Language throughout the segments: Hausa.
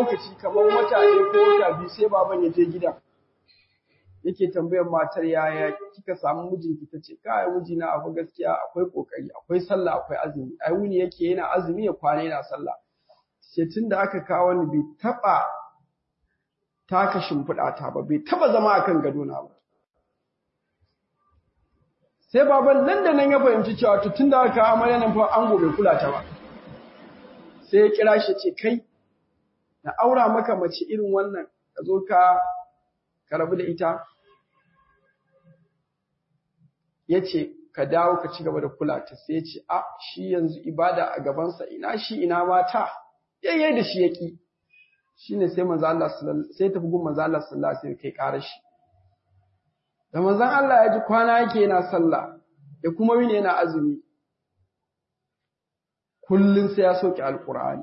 lokaci kamar wata ɗaya ko wata biyu sai baban ya je gidan yake tambayar matar yaya kika samu mijinki tace kai mijina abu gaskiya akwai kokari akwai sallah akwai azumi ai wuni yake yana azumi ya kwana yana sallah sai tunda aka kawo ni bai taba taka shimfiɗa ta ba bai taba zama akan gado na ba sai baban nan da nan ya fahimci cewa to tunda aka kawo amarya nan fa ango bai kula ta ba sai ya kira shi ce kai na aura maka mace irin wannan ka zo ka ka rabu da ita ya ce ka dawo ka ci gaba da kula ta sai ya ce a shi yanzu ibada a gabansa ina shi ina mata yayyai da shi ya ƙi shi ne sai manzo Allah sai tafi gun manzo Allah sallallahu alaihi kai ƙara shi da manzon Allah ya ji kwana yake yana sallah da kuma wani yana azumi kullun sai ya soke alqur'ani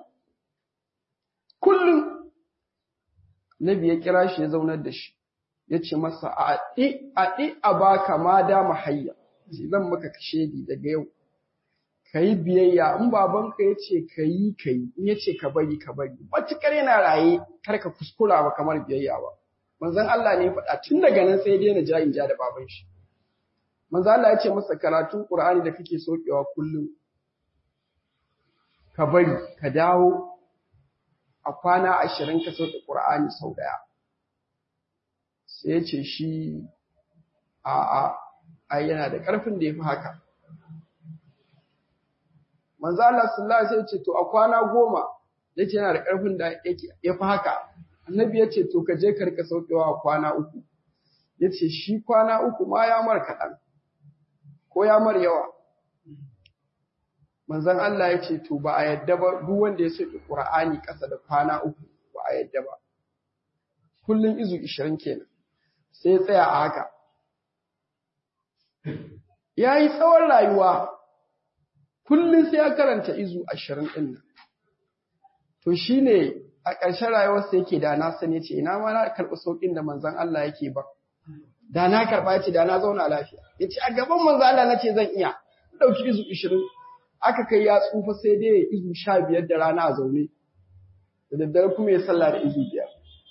kullun nabi ya kira shi ya zaunar da shi ya ce masa a ɗi a baka ma dama hayya zan maka kashedi daga yau ka yi biyayya in babanka ya ce ka yi ka yi in ya ce ka bari ka bari matuƙar yana raye kar ka kuskura ba kamar biyayya ba manzon Allah ne ya faɗa tun daga nan sai daina ja in ja da baban shi manzon Allah ya ce masa karatun Qur'ani da kake sokewa kullum ka bari ka dawo a kwana ashirin ka sauke Qur'ani sau ɗaya sai ya ce shi a'a ai yana da ƙarfin da ya fi haka manzo Allah sallallahu alaihi ce to a kwana goma yace yana da ƙarfin da ya fi haka annabi ya ce to ka je ka rika saukewa a kwana uku yace shi kwana uku ma ya mar kaɗan ko ya mar yawa manzon Allah ya ce to ba a yadda ba duk wanda ya soke Qur'ani ƙasa da kwana uku ba a yadda ba kullun izu 20 kenan sai tsaya a haka. Ya yi tsawon rayuwa, kullum sai ya karanta izu ashirin ɗin nan. To shi ne a ƙarshen rayuwarsa yake da na sani ce, ina ma na karɓi sauƙin da manzan Allah yake ba. Da na karɓa ce, da na zauna lafiya. Ya ce, a gaban manzan Allah na ce zan iya, ɗauki izu ashirin. Aka kai ya tsufa sai dai izu sha biyar da rana a zaune. Da daddare kuma ya sallah da izu biyar.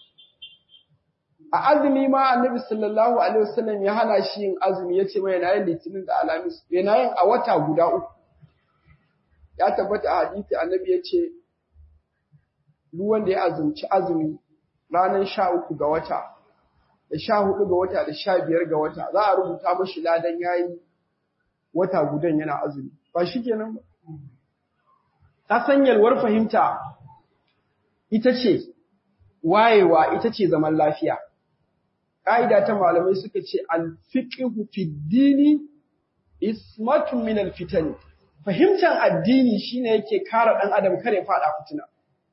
a azumi ma annabi sallallahu alaihi wasallam ya hana shi yin azumi yace mai yana yin litinin da alamis yana yin a wata guda uku ya tabbata a hadisi annabi yace duk wanda ya azumci azumi ranar sha uku ga wata da sha hudu ga wata da sha biyar ga wata za a rubuta mashi ladan yayi wata gudan yana azumi ba shi kenan ba ta san yalwar fahimta ita ce wayewa ita ce zaman lafiya ƙa'ida ta malamai suka ce alfiqhu fi dini ismatun min alfitan fahimtar addini shine yake kare ɗan adam kare faɗa fitina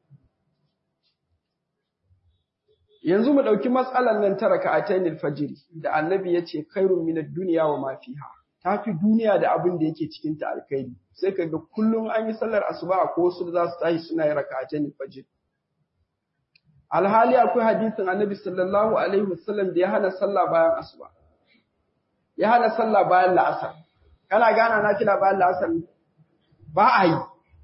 yanzu mu ɗauki matsalar nan ta raka'atayn alfajr da annabi yace khairun min ad-dunya wa ma fiha tafi duniya da abin da yake cikin ta alkhairi sai kaga kullum an yi sallar asuba ko wasu da za su tashi suna yin raka'atayn alfajr alhali akwai hadisin annabi sallallahu alaihi wasallam da ya hana sallah bayan asuba ya hana sallah bayan la'asar kana gana na kila bayan la'asar ba a yi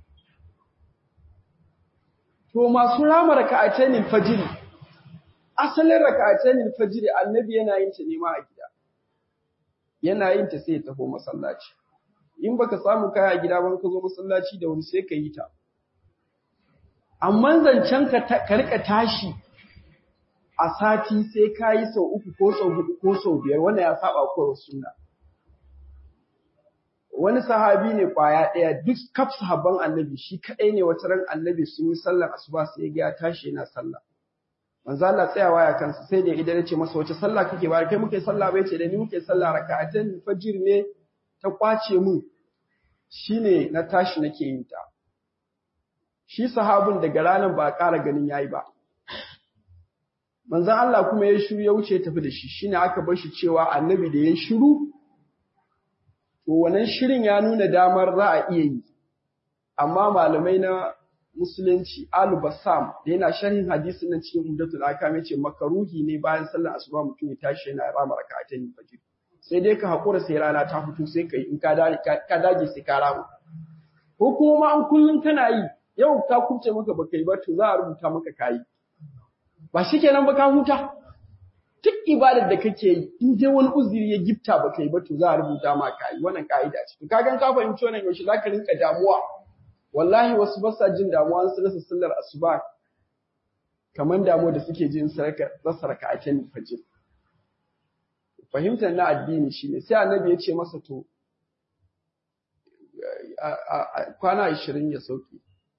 to masu rama raka'atayn fajr asalin raka'atayn fajr annabi yana yin ta ne ma a gida yana yin ta sai ya tafi masallaci in baka samu kaya a gida ban ka zo masallaci da wuri sai ka yi ta amma zancen ka rika tashi a sati sai ka yi sau uku ko sau hudu ko sau biyar wanda ya saba kowa suna. Wani sahabi ne kwaya ɗaya duk kaf sahabban annabi shi kaɗai ne wata ran annabi sun yi sallar asuba sai ya ya tashi yana sallah. Manzo Allah tsayawa ya kansa sai da idan ya ce masa wace sallah kake ba kai muke sallah bai ce da ni muke sallah raka'atan fajr ne ta kwace mu shine na tashi nake yin ta. shi sahabin daga ranar ba a ƙara ganin yayi ba. Manzan Allah kuma ya shiru ya wuce tafi da shi, shine aka bar shi cewa annabi da ya shiru, to wannan shirin ya nuna damar za a iya yi. Amma malamai na Musulunci Alu Bassam da yana sharhin hadisin nan cikin Umdatul Akam yace makaruhi ne bayan sallar asuba mutum ya tashi yana rama raka'atayn fajr. Sai dai ka hakura sai rana ta fito sai ka yi in ka dage sai ka rama. Ko kuma ma an kullum kana yi yau ta kubce maka baka yi ba to za a rubuta maka kayi ba shi kenan ba ka huta duk ibadar da kake yi in dai wani uzuri ya gifta ba kai ba to za a rubuta ma ka yi wannan ka'ida ce to kagan ka fahimci wannan yaushe za ka rinka damuwa wallahi wasu ba sa jin damuwa an rasa sallar asuba kamar damuwa da suke jin rasa raka'atin fajr fahimtar na addini shine sai annabi ya ce masa to kwana 20 ya sauke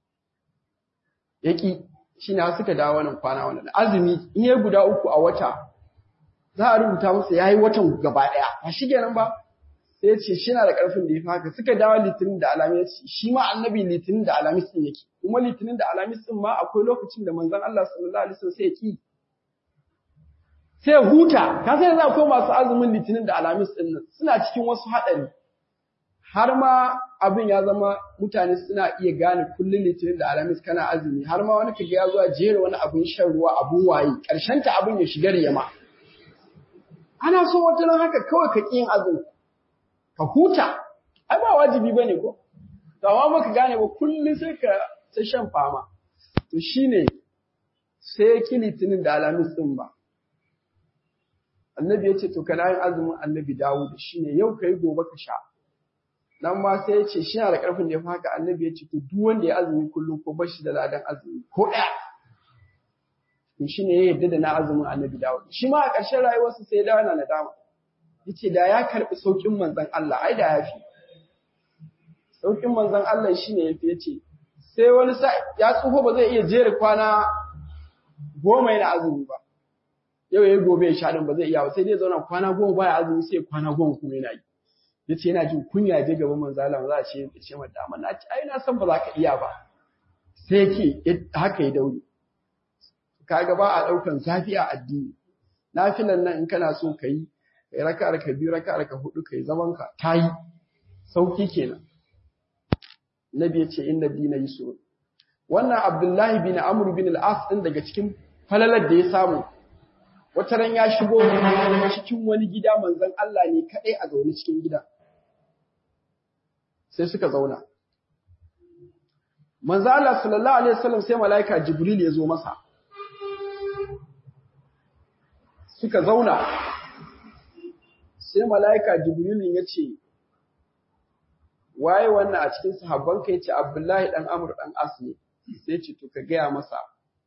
yaki shine har suka dawo wannan kwana wannan azumi in yayi guda uku a wata za a rubuta masa yayi watan gaba daya ba shi kenan ba sai ya ce shi na da karfin da ya haka suka dawo litinin da alamis shi ma annabi litinin da alamis din yake kuma litinin da alamis din ma akwai lokacin da manzon Allah sallallahu alaihi wasallam sai ya ki sai huta ka sai za ko masu azumin litinin da alamis din nan suna cikin wasu hadari har ma abin ya zama mutane suna iya gane kullum litinin da alamis kana azumi har ma wani kaga ya zo a jera wani abin shan ruwa abun waye karshen ta abin ya shiga riyama ana so wata nan haka kawai ka ƙi yin azumi ka huta ai ba wajibi bane ko to amma baka gane ba kullum sai ka ta shan fama to shine sai ki litinin da alamis din ba annabi ya ce to kana yin azumin annabi dawo da shine yau kai gobe ka sha nan ma sai ya ce shi na da ƙarfin da ya fi haka annabi ya ce to duk wanda ya azumi kullum ko bashi da ladan azumi ko ɗaya to shi ne ya yarda da na azumin annabi dawo shi ma a ƙarshen rayuwarsa sai ya dawo na nadama ya ce da ya karɓi sauƙin manzon Allah ai da ya fi sauƙin manzon Allah shi ne ya fi ya ce sai wani sa ya tsufa ba zai iya jere kwana goma yana azumi ba yau ya yi gobe ya sha ɗin ba zai iya ba sai dai zauna kwana goma baya azumi sai kwana goma kuma yana yi ya ce yana jin kunya je gaban manzo Allah za a ce ya ce mata amma na ce ai na san ba za ka iya ba sai yake haka ya daure kaga ba a daukan zafi a addini nafilan nan in kana so kai kai raka'ar ka biyu raka'ar ka hudu kai zaman ka tayi sauki kenan nabi ya ce inna dina yusuf wannan abdullahi bin amr bin al-as din daga cikin falalar da ya samu wata ran ya shigo cikin wani gida manzon Allah ne kadai a zaune cikin gida sai suka zauna manzo Allah sallallahu alaihi wasallam sai malaika Jibril ya zo masa suka zauna sai malaika Jibril ya ce waye wannan a cikin sahabban kai ce Abdullahi dan Amr dan As ne sai ce to ka gaya masa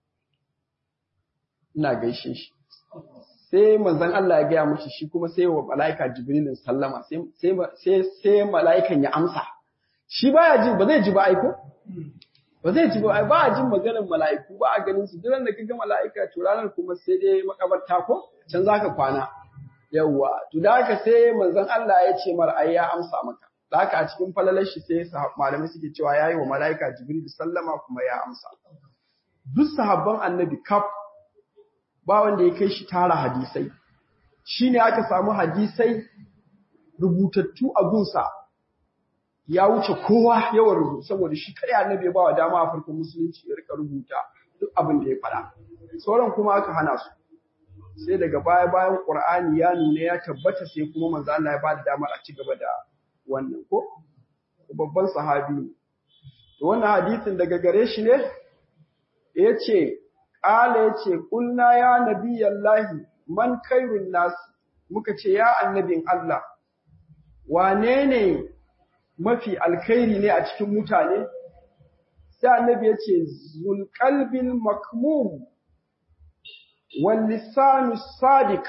ina gaishe shi sai manzon Allah ya gaya mashi shi kuma sai wa malaika Jibrilin sallama sai sai sai malaikan ya amsa shi baya ji ba zai ji ba aiko ba zai ji ba ba a jin maganar mala'iku ba a ganin su duk da kaga mala'ika to ranar kuma sai dai makabarta ko can zaka kwana yawwa to da haka sai manzon Allah ya ce mar ai ya amsa maka da haka a cikin falalar shi sai malamai suke cewa yayi wa mala'ika Jibril sallama kuma ya amsa duk sahabban annabi kaf ba wanda ya kai shi tara hadisai shine aka samu hadisai rubutattu a gunsa ya wuce kowa yawan rubutu saboda shi kai annabi ya bawa dama a farkon musulunci ya rika rubuta duk abin da ya faɗa sauran kuma aka hana su sai daga baya bayan Qur'ani ya nuna ya tabbata sai kuma manzo Allah ya bada dama a ci gaba da wannan ko babban sahabi ne to wannan hadisin daga gare shi ne yace qala yace kulna ya nabiyallahi man khairun nas muka ce ya annabin Allah wane ne mafi alkhairi ne a cikin mutane sai annabi ya ce zulqalbil makmum wal lisanu sadiq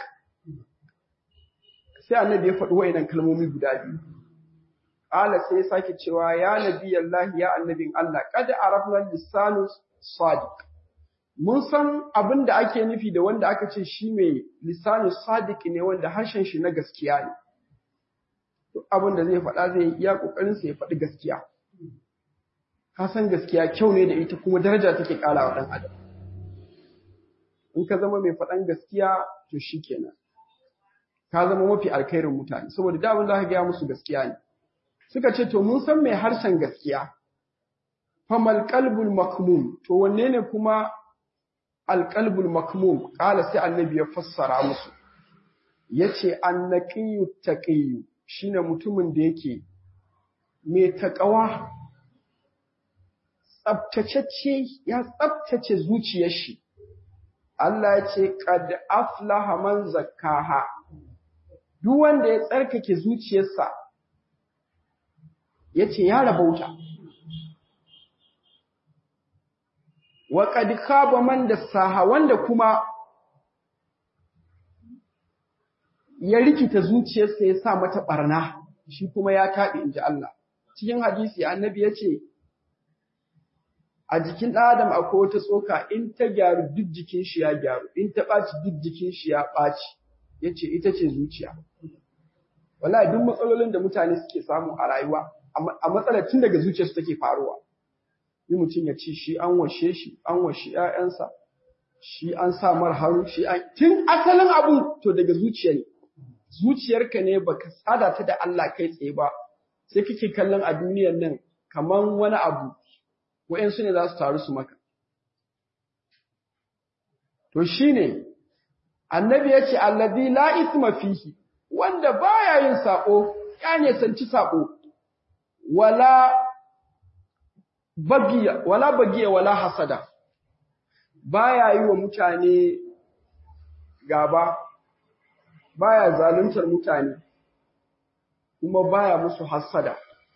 sai annabi ya faɗi wayannan kalmomi guda biyu ala sai ya sake cewa ya nabi Allah ya annabin Allah qad arafna lisanu sadiq mun san abin da ake nufi da wanda aka ce shi mai lisanu sadiq ne wanda harshen shi na gaskiya ne duk abin da zai faɗa zai iya ƙoƙarin sa ya faɗi gaskiya ka san gaskiya kyau ne da ita kuma daraja take ƙara wa ɗan adam in ka zama mai faɗan gaskiya to shikenan ka zama mafi alkhairin mutane saboda da abin da ka gaya musu gaskiya ne suka ce to mun san mai harshen gaskiya famal qalbul makmum to wanne ne kuma alqalbul makmum qala sai annabi ya fassara musu yace annaqiyu taqiyu shine mutumin da yake mai taƙawa tsabtacecce ya tsabtace zuciyar shi Allah ya ce qad aflaha man zakkaha duk wanda ya tsarkake zuciyarsa yace ya rabauta wa qad khaba man dassaha wanda kuma ya rikita zuciyarsa ya sa mata barna shi kuma ya taɓe inji Allah cikin hadisi annabi yace a jikin ɗan adam akwai wata tsoka in ta gyaru duk jikin shi ya gyaru in ta ɓaci duk jikin shi ya ɓaci yace ita ce zuciya wallahi duk matsalolin da mutane suke samu a rayuwa a matsalar tun daga zuciyarsu take faruwa ni mutum ya ce shi an washe shi an washe ƴaƴansa shi an sa mar haru shi an tun asalin abun to daga zuciya ne zuciyarka ne baka sada ta da Allah kai tsaye ba sai kake kallon a duniyar nan kaman wani abu wa'yansu ne za su taru su maka. To shi ne, annabi ya ce, Allazi la isma fihi, wanda baya yin saƙo, ya nesanci saƙo, wala bagiya, wala bagiya, wala hasada, baya yi wa mutane gaba, baya zaluntar mutane, kuma baya musu hasada.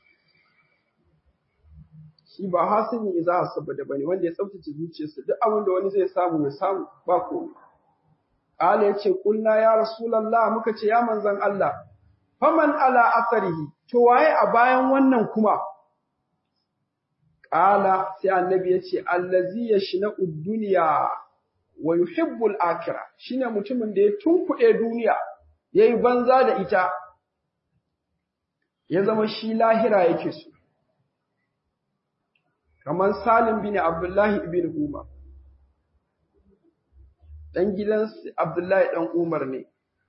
shi ba hasini za a saboda bane wanda ya tsaftace zuciyarsa duk abin da wani zai samu ya samu ba komai Allah ya ce kulna ya rasulullah muka ce ya manzon Allah faman ala asarihi to waye a bayan wannan kuma Ƙala sai annabi ya ce allazi yashna'u dunya wa yuhibbu al-akhirah shine mutumin da ya tunkuɗe duniya yayi banza da ita ya zama shi lahira yake so kamar Salim bin Abdullahi ibn Umar. Ɗan gidan Abdullahi ɗan Umar ne.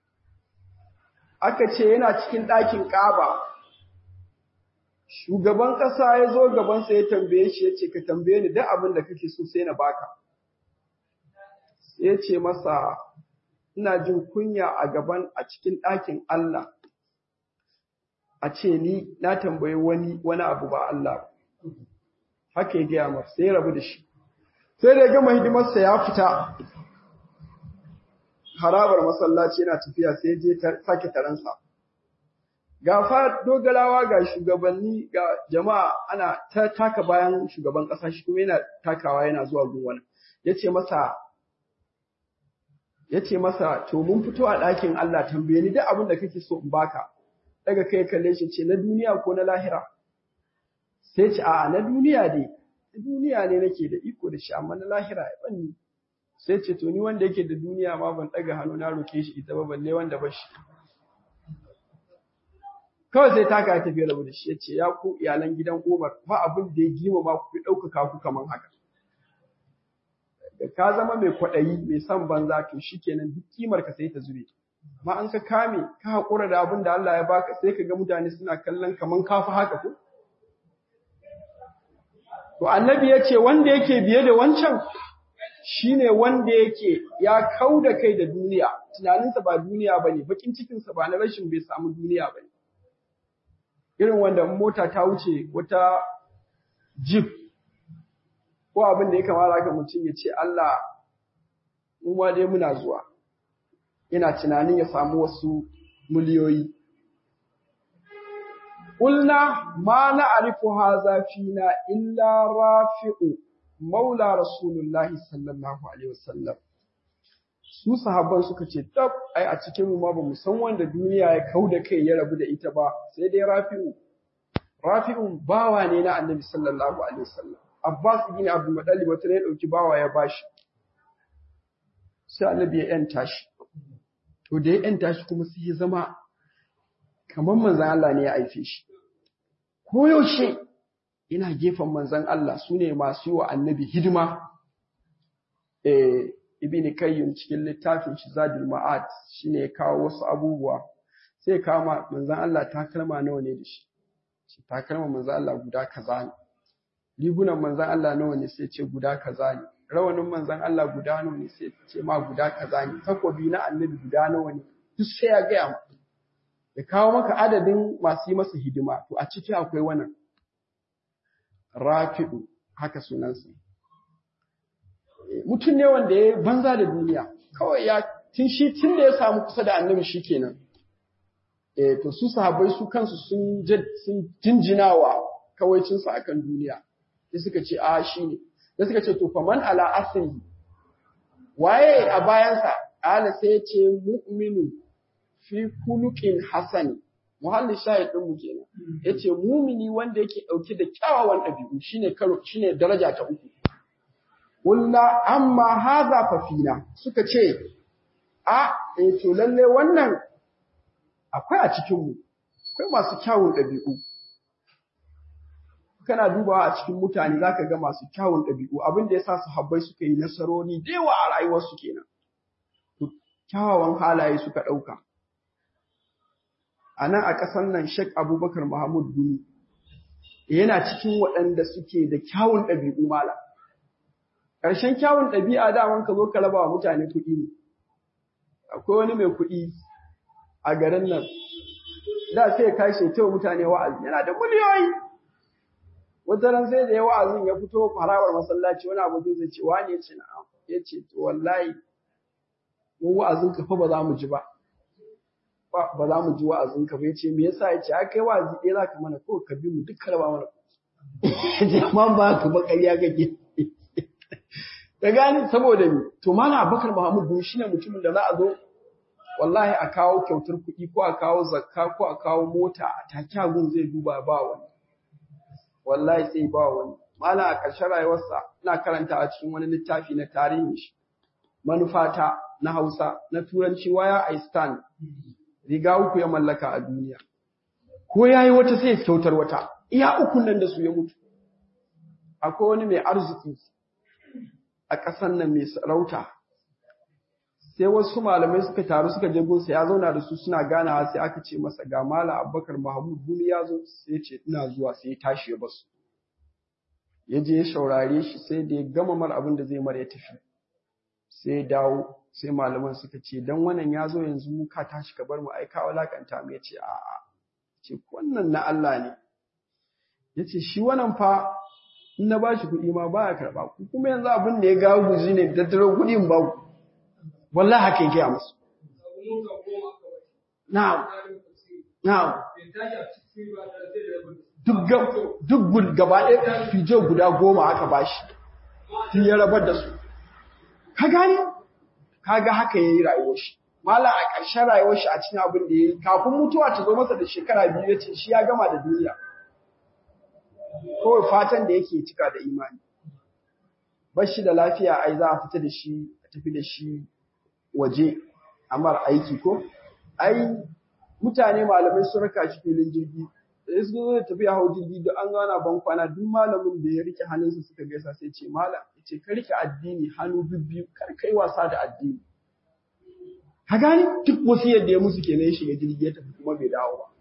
Aka ce yana cikin ɗakin ƙaba. Shugaban ƙasa ya zo gabansa ya tambaye shi ya ce, Ka tambaye ni duk abin da kake so sai na baka. Sai ya ce masa, Ina jin kunya a gaban a cikin ɗakin Allah. A ce ni na tambayi wani wani abu ba Allah ba. haka ya gaya masa sai ya rabu da shi sai da ya gama hidimarsa ya fita harabar masallaci yana tafiya sai ya je sake taransa ga fa dogalawa ga shugabanni ga jama'a ana ta taka bayan shugaban ƙasa shi kuma yana takawa yana zuwa gun yace masa yace masa to mun fito a ɗakin Allah tambaye ni duk abin da kake so in baka daga kai kalle shi ce na duniya ko na lahira sai ce a na duniya ne duniya ne nake da iko da shi amma na lahira ya banni sai ce to ni wanda yake da duniya ma ban daga hannu na roke shi ita ba balle wanda ba shi kawai sai taka ya tafi rabu da shi ya ce ya ku iyalan gidan Umar ba abin da ya gima ma ku ɗaukaka ku kaman haka da ka zama mai kwaɗayi mai son banza to shikenan duk kimar ka sai ta zube amma an ka kame ka haƙura da abin da Allah ya baka sai ka ga mutane suna kallon kaman kafa haka ko To annabi ya ce wanda yake biye da wancan shine wanda yake ya kau da kai da duniya, tunaninsa ba duniya ba ne, bakin cikinsa ba na rashin bai samu duniya ba ne. Irin wanda mota ta wuce wata jib ko abin da ya kamata ka mutum ya ce Allah, mu ma dai muna zuwa, ina tunanin ya samu wasu miliyoyi. قلنا ما نعرف هذا فينا إلا رافع مولى رسول الله صلى الله عليه وسلم su sahabban suka ce tab ai a cikin mu ma ba mu san wanda duniya ya kau da kai ya rabu da ita ba sai dai rafi'u rafi'u bawa ne na annabi sallallahu alaihi wasallam abbas ibn abdul muttalib wata ne dauki bawa ya bashi sai annabi ya yanta shi to da ya yanta shi kuma sai ya zama kamar manzan Allah ne ya aife shi. Ko yaushe ina gefen manzan Allah su ne masu yi wa annabi hidima. Eh, Ibn Kayyum cikin littafin shi Zadul Ma'ad shi ne ya kawo wasu abubuwa. Sai kama manzan Allah takalma nawa ne da shi. Shi takalma manzan Allah guda kaza ne. Rigunan manzan Allah nawa ne sai ce guda kaza ne. Rawanin manzan Allah guda nawa ne sai ce ma guda kaza ne. Takobi na annabi guda nawa ne. Duk sai ya gaya ma. ya kawo maka adadin masu yi masa hidima, to a ciki akwai wannan rafi'u haka sunansa. mutum ne wanda ya banza da duniya kawai ya tun shi tun da ya samu kusa da annabi shikenan eh to su sahabbai su kansu sun sun jinjinawa kawaicin su akan duniya sai suka ce a shine sai suka ce to faman ala asri waye a bayansa ala sai ya ce mu'minu fi kuluqin hasani muhallin shahid din mu kenan yace mumini wanda yake dauke da kyawawan dabi'u shine karo shine daraja ta uku Kulla amma haza fafina suka ce, A, e to lalle wannan akwai a cikinmu, akwai masu kyawun ɗabi'u. Kana dubawa a cikin mutane za ka ga masu kyawun ɗabi'u abin da ya sa su habbai suka yi nasarori da yawa a rayuwarsu kenan. Kyawawan halaye suka ɗauka. A nan a ƙasar nan Sheikh Abubakar Muhammad Guni yana cikin waɗanda suke da kyawun ɗabi'u malam. ƙarshen kyawun ɗabi'a daman ka zo ka raba wa mutane kuɗi ne. Akwai wani mai kuɗi a garin nan, da sai ka shi wa mutane wa'azi, yana da miliyoyi. Wata ran sai da ya wa'azin ya fito harawar masallaci wani abokin zai ce wani ya ce na'am, ya ce to wallahi mu wa'azin ka fa ba za mu ji ba. Ba za mu ji wa'azin ka ba ya ce me yasa ya ce a kai wa'azi ɗaya za ka mana ko ka bi mu duk ka raba mana kuɗi. Jama'an ba ka ba ƙarya kake. ka gani saboda ni to mana Abubakar Muhammad bin shine mutumin da za a zo wallahi a kawo kyautar kuɗi ko a kawo zakka ko a kawo mota a take gun zai duba ba wani wallahi sai ba wani malam a ƙarshen rayuwarsa ina karanta a cikin wani littafi na tarihin shi manufata na Hausa na turanci waya I stand riga uku ya mallaka a duniya ko yayi wata sai ya kyautar wata iya ukun nan da su ya mutu akwai wani mai arziki a ƙasan nan mai sarauta sai wasu malamai suka taru suka je gunsa ya zauna da su suna ganawa sai aka ce masa ga malam abubakar mahmud guni ya zo sai ce ina zuwa sai ya tashi ya basu ya je ya shaurare shi sai da ya gama mar abin da zai mara ya tafi sai ya dawo sai malaman suka ce dan wannan ya zo yanzu mu ka tashi ka bar mu ai ka walakanta mu ya ce a'a ce wannan na Allah ne ya ce shi wannan fa in na bashi kuɗi ma baya karɓa ku kuma yanzu abin da ya gawo guji ne tattaro kuɗin ba ku wallahi haka yake a musu na'am na'am duk gaba ɗaya fijo guda goma aka bashi tun ya rabar da su ka gane kaga haka yayi rayuwar shi mala a ƙarshen rayuwar shi a cikin abin da yayi kafin mutuwa ta zo masa da shekara biyu yace shi ya gama da duniya kawai fatan da yake cika da imani bar shi da lafiya ai za a fita da shi a tafi da shi waje amar aiki ko ai mutane malamai sun raka shi filin jirgi da su zo da tafiya hau jirgi da an gana ban kwana duk malamin da ya rike hannunsa suka gaisa sai ce malam yace ka rike addini hannu bibbiyu kar kai wasa da addini ka gani duk wasu yadda ya musu kenan ya shiga jirgi ya tafi kuma bai dawo ba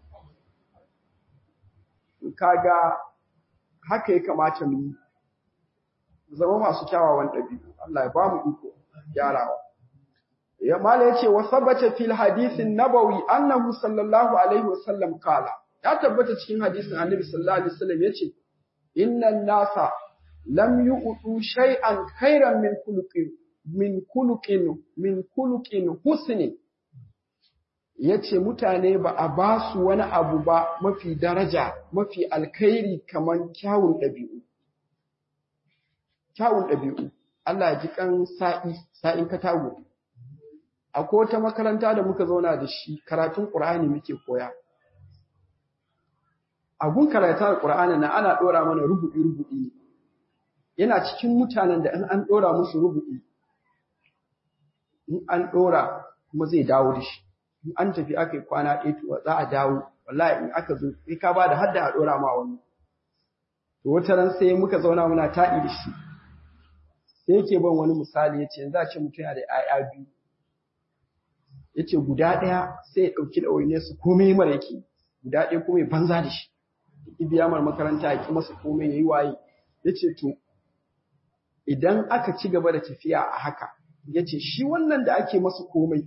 kaga haka ya kamata mu yi zama masu kyawawan ɗabi'u Allah ya ba mu iko gyarawa ya mala yace wa sabata fil hadithin nabawi annahu sallallahu alaihi wasallam kala ya tabbata cikin hadisin annabi sallallahu alaihi wasallam yace innan nasa lam yu'tu shay'an khairan min khuluqin min khuluqin min khuluqin husnin yace mutane ba a ba su wani abu ba mafi daraja mafi alkhairi kaman kyawun ɗabi'u kyawun ɗabi'u Allah ya ji kan sa'i sa'in katago akwai wata makaranta da muka zauna da shi karatun Qur'ani muke koya a gun karatun Qur'ani na ana ɗora mana rubu'i rubu'i ne yana cikin mutanen da in an ɗora musu rubu'i in an ɗora kuma zai dawo da shi in an tafi aka yi kwana ɗaya to za a dawo wallahi in aka zo sai ka bada hadda a ɗora ma wani to wata ran sai muka zauna muna taɗi da shi sai yake ban wani misali yace yanzu a ce mutum yana da 'ya'ya biyu yace guda ɗaya sai ya ɗauki ɗawainiyar su komai mara yake guda ɗaya kuma ya banza da shi ya biya mar makaranta ya ki masa komai ya yi waye yace to idan aka ci gaba da tafiya a haka yace shi wannan da ake masa komai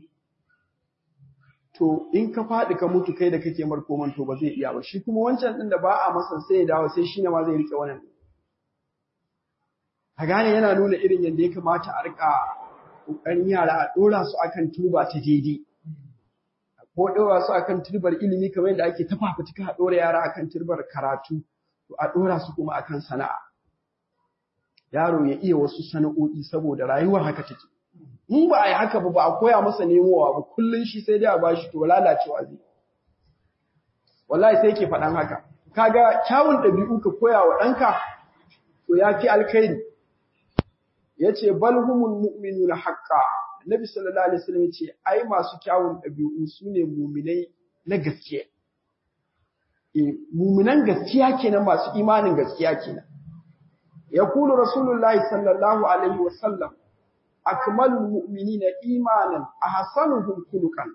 to in ka faɗi ka mutu kai da kake mar koman to ba zai iya ba shi kuma wancan ɗin da ba a masa sai ya dawo sai shi ne ma zai rike wannan a gane yana nuna irin yadda ya kamata a rika ƙoƙarin yara a ɗora su akan turba ta daidai ko ɗora su akan turbar ilimi kamar yadda ake ta fafutuka a ɗora yara akan turbar karatu to a ɗora su kuma akan sana'a yaro ya iya wasu sana'o'i saboda rayuwar haka take in ba a yi haka ba ba a koya masa nemowa ba kullum shi sai dai a bashi to lalacewa zai wallahi sai yake faɗan haka kaga kyawun ɗabi'u ka koya wa ɗanka to ya fi alkhairi ya ce balhumul mu'minuna haqqa Nabi sallallahu alaihi wasallam ya ce ai masu kyawun ɗabi'u su ne muminai na gaskiya eh muminan gaskiya kenan masu imanin gaskiya kenan yaqulu rasulullahi sallallahu alaihi wasallam akmalul mu'minina imanan ahsanuhum khuluqan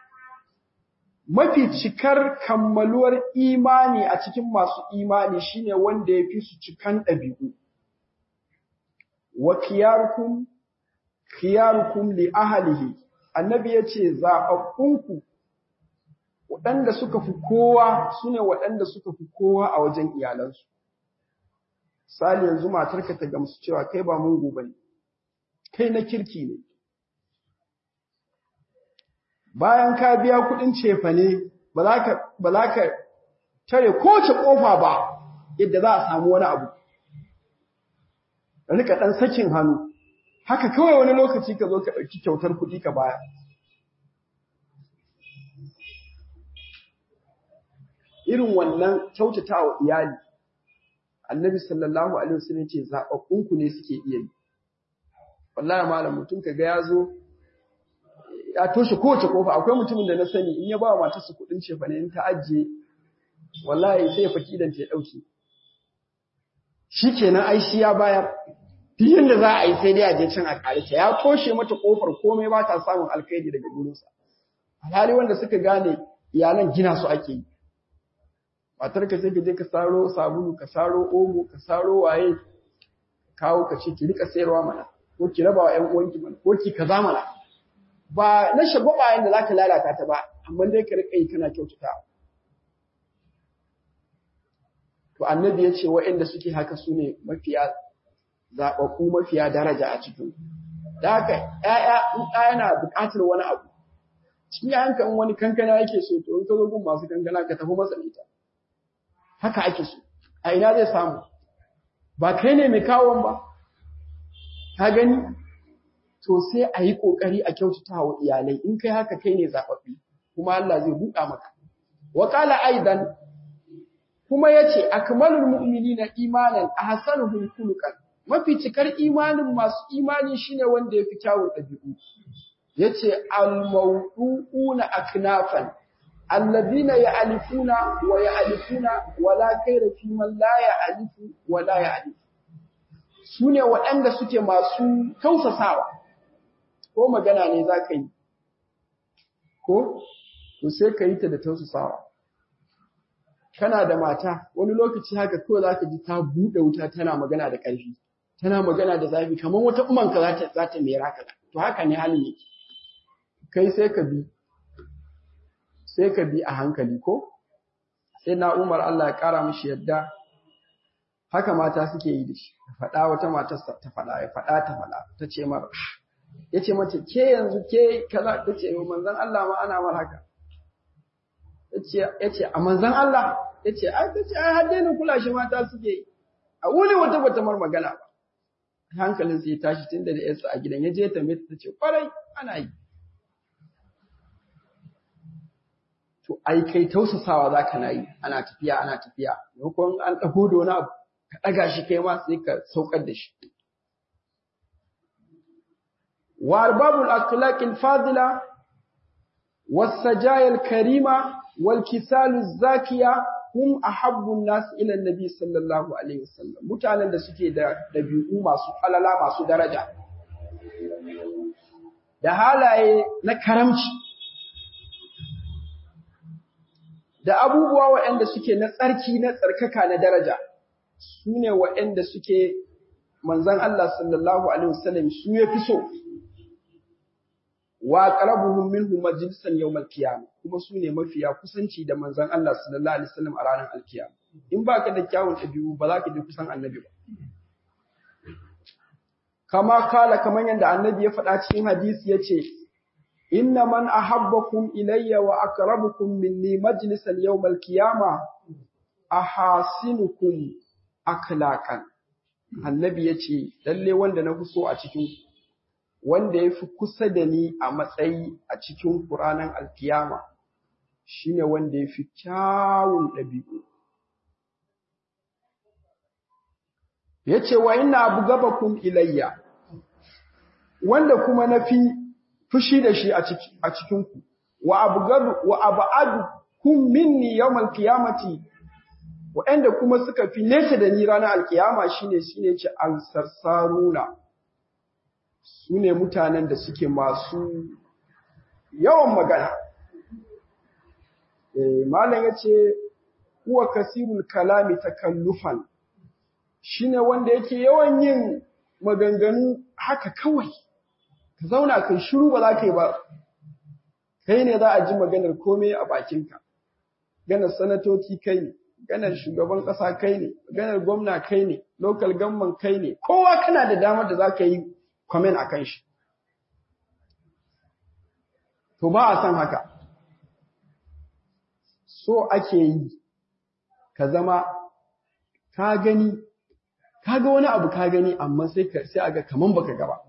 mafi cikar kammaluwar imani a cikin masu imani shine wanda ya fi su cikan ɗabi'u. Wa kiyarukum, kiyarukum li ahalihi, annabi ya ce zaɓaɓɓunku waɗanda suka fi kowa su ne waɗanda suka fi kowa a wajen iyalansu. Sali yanzu matarka ta gamsu cewa kai ba mungu ba ne, kai na kirki ne. bayan ka biya kuɗin cefane ba za ka tare kowace ƙofa ba yadda za a samu wani abu. Rika ɗan sakin hannu, haka kawai wani lokaci ka zo ka ɗauki kyautar kuɗi ka baya. Irin wannan kyautata wa iyali, annabi sallallahu Alaihi wasallam ce zaɓaɓɓunku ne suke iya yi. Wallahi malam mutum ka ga ya zo ya toshe kowace kofa akwai mutumin da na sani in ya ba wa matarsa kuɗin cefa ne in ta ajiye wallahi sai ya faki idan ta ya ɗauke shi kenan ai shi ya bayar duk yadda za a yi sai dai a je can a ƙare ta ya toshe mata kofar komai ba ta samun alkhairi daga gurinsa alhali wanda suka gane iyalan gina su ake yi matar ka sai ka je ka saro sabulu ka saro omo ka saro waye kawo ka ce ki rika sayarwa mana ko ki raba wa ƴan uwanki mana ko ki kaza mana ba na shagwabayen da za ka lalata ta ba, amma dai ka riƙa yi kana kyautata. To, annabi ya ce waɗanda suke haka su ne mafiya zaɓaɓɓu mafiya daraja a cikin. Da haka, ‘ya'ya in ɗaya na buƙatar wani abu, cikin ‘ya'yanka in wani kankana yake so, to in ka zo gun masu kankana ka tafi masa ita. Haka ake so, a ina zai samu, ba kai ne mai kawon ba, ka gani, to sai a yi ƙoƙari a kyautata wa iyalai in kai haka kai ne zaɓaɓɓe kuma Allah zai buɗa maka. Wakala aidan kuma ya ce, Akmalul mu'mini na imanin a hasanuhun kulukan, mafi cikar imanin masu imani shine wanda ya fi kyawun ɗabi'u. Ya ce, Almau'una aknafan, allazina ya alifuna wa ya alifuna wala kaira fi man la ya alifu wa la ya alifu. Su ne waɗanda suke masu tausasawa. ko magana ne za ka yi, ko, to sai ka yi ta da tausasawa. Kana da mata, wani lokaci haka kawai za ka ji ta buɗe wuta tana magana da ƙarfi, tana magana da zafi, kamar wata umanka za ta mera ka, to haka ne halin yake. Kai sai ka bi, sai ka bi a hankali ko? Sai na Umar Allah ya ƙara mishi yadda, haka mata suke yi da shi, ta faɗa wata matarsa ta faɗa, ya faɗa ta faɗa, ta ce mara, ya ce mace ke yanzu ke kaza ta ce manzan Allah ma ana mar haka ya ce a manzan Allah ya ce ai ta ce ai har daina kula shi mata suke yi a wuni wata bata mar magana ba hankalin sai ya tashi tun da yarsa a gidan ya je ta mai ta ce kwarai ana yi to ai kai tausasawa za ka na yi ana tafiya ana tafiya maimakon an ɗago da wani abu ka ɗaga shi kai ma sai ka saukar da shi وأرباب الأخلاق الفاضلة والسجايا الكريمة والكسال الزاكية هم أحب الناس إلى النبي صلى الله عليه وسلم mutanen da suke da dabi'u masu falala masu daraja da halaye na karamci da abubuwa waɗanda suke na tsarki na tsarkaka na daraja su ne waɗanda suke manzan Allah sallallahu alaihi wasallam su ya fi so wa qarabuhum minhu majlisan yawm al-qiyamah kuma su ne mafiya kusanci da manzon Allah sallallahu alaihi wasallam a ranar al-qiyamah in baka da kyawun dabi'u ba za ka je kusan annabi ba kama kala kamar yadda annabi ya faɗa cikin hadisi yace inna man ahabbakum ilayya wa aqrabukum minni majlisan yawmal qiyamah ahasinukum akhlaqan annabi yace lalle wanda na fi so a cikin wanda yafi kusa da ni a matsayi a cikin Qur'anin alkiyama shine wanda yafi kyawun ɗabi'u yace wa inna abgabakum ilayya wanda kuma nafi fushi da shi a cikin ku wa abgadu wa ab'adukum minni yawmal qiyamati waɗanda kuma suka fi nesa da ni ranar alkiyama shine shine ce ansarsaruna su ne mutanen da suke masu yawan magana malam ya ce kuwa kasirul kalami takallufan shine wanda yake yawan yin maganganu haka kawai ka zauna kai shiru ba za ka yi ba kai ne za a ji maganar komai a bakinka ganar sanatoci kai ne ganar shugaban ƙasa kai ne ganar gwamna kai ne local government kai ne kowa kana da damar da za ka yi comment a kan shi to ba a san haka so ake yi ka zama ka gani ka ga wani abu ka gani amma sai ka sai aga kaman baka gaba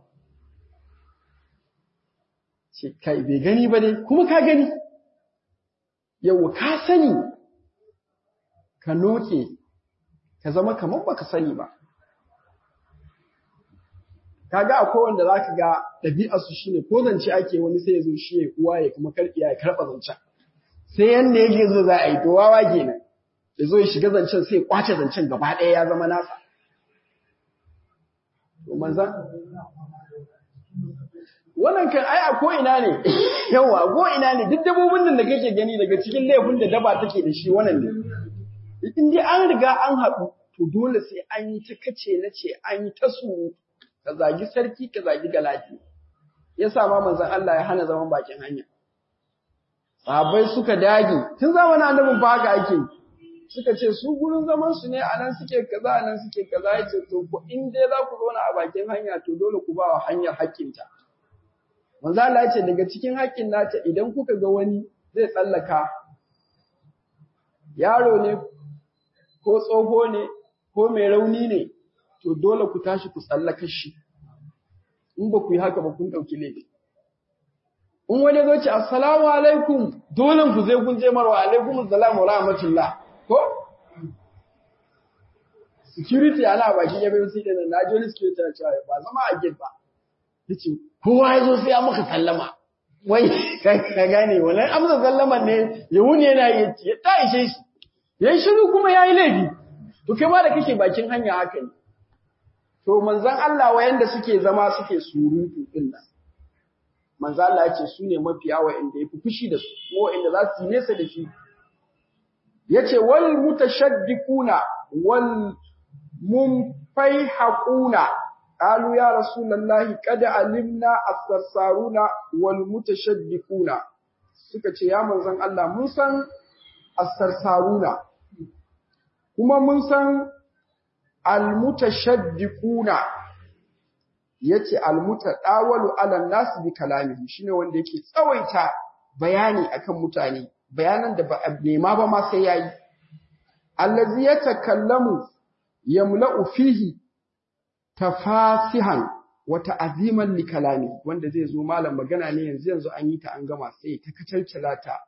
ce kai bai gani ba dai kuma ka gani yau ka sani ka noke ka zama kaman baka sani ba kaga akwai wanda zaka ga ɗabi'ar su shine ko zance ake wani sai ya zo shi ya uwa ya kuma karɓi ya karɓa zancen sai yanda yake zo za a yi to wawa kenan ya zo ya shiga zancen sai ya kwace zancen gaba ɗaya ya zama nasa to manzan wannan kan ai a ko ina ne yawa ko ina ne duk dabbobin nan da kake gani daga cikin laifin da daba take da shi wannan ne in dai an riga an haɗu to dole sai an yi ta kace na ce an yi ta su ka zagi sarki ka zagi galati yasa ma manzon Allah ya hana zaman bakin hanya sahabbai suka dage tun zamanin annabin ba haka ake suka ce su gurin zaman su ne anan suke kaza anan suke kaza yace to ko in dai za ku zauna a bakin hanya to dole ku ba wa hanyar haƙƙinta manzo Allah ya ce daga cikin haƙƙin nata idan kuka ga wani zai tsallaka yaro ne ko tsoho ne ko mai rauni ne to dole ku tashi ku tsallaka shi in ba ku yi haka ba kun ɗauki laifi in wani zo ce assalamu alaikum dole ku zai kun je marwa alaikum assalam wa rahmatullah ko security ana baki ya bai sai da na ji wani security ya ce ba zama a gate ba yace kowa ya zo sai ya maka sallama wai ka gane wannan amsa sallaman ne ya wuni yana yi ya ta ishe shi yayi shiru kuma yayi laifi to kai ma da kake bakin hanya haka ne to manzon Allah wayanda suke zama suke surutu din nan manzo Allah ya ce su ne mafiya wa'anda yafi fushi da su ko wa'anda za su yi nesa da shi yace wal mutashaddiquna wal munfaihaquna qalu ya rasulullahi qad alimna as-sarsaruna wal mutashaddiquna suka ce ya manzon Allah mun san as-sarsaruna kuma mun san al-mutashaddiquna yace almutadawalu ala nas bi kalamihi shine wanda yake tsawaita bayani akan mutane bayanan da ba nema ba ma sai yayi allazi yatakallamu yamla'u fihi tafasihan wa ta'ziman li kalami wanda zai zo malam magana ne yanzu yanzu an yi ta an gama sai ta kacalcala ta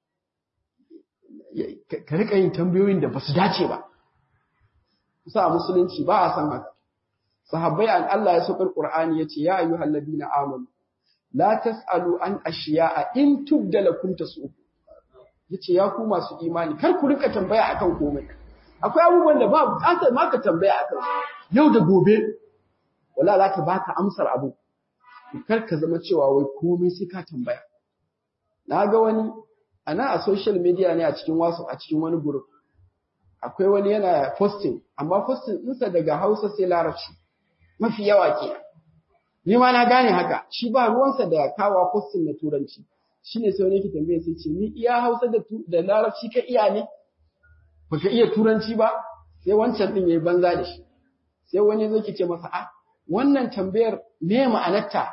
ka rika yin tambayoyin da basu dace ba kusa musulunci ba a san haka sahabbai an Allah ya saukar Qur'ani yace ya ayyuhal ladina amanu la tasalu an ashiya'a in tubda lakum tasu yace ya ku masu imani kar ku rika tambaya akan komai akwai abubuwan da ba bukatar ma ka tambaya akan yau da gobe wala za ka baka amsar abu kar ka zama cewa wai komai sai ka tambaya na ga wani ana a social media ne a cikin wasu a cikin wani group akwai wani yana posting amma posting ɗinsa daga Hausa sai Larabci mafi yawa ke ni ma na gane haka shi ba ruwansa da kawa posting na turanci shine sai wani yake tambaye sai ce ni iya Hausa da da Larabci ka iya ne baka iya turanci ba sai wancan din yayi banza da shi sai wani zai ce masa a wannan tambayar me ma'anarta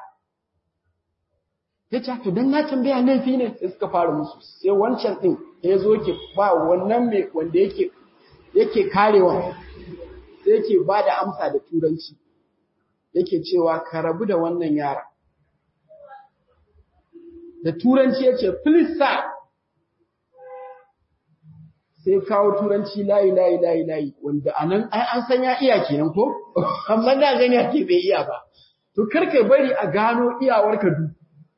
ya ce to dan na tambaya laifi ne sai suka fara musu sai wancan din ya zo ke ba wannan mai wanda yake yake karewa sai yake ba da amsa da turanci yake cewa ka rabu da wannan yara da turanci ya ce please sir sai kawo turanci layi layi layi layi wanda anan ai an san ya iya kenan ko amma da gani ake bai iya ba to karka bari a gano iyawarka du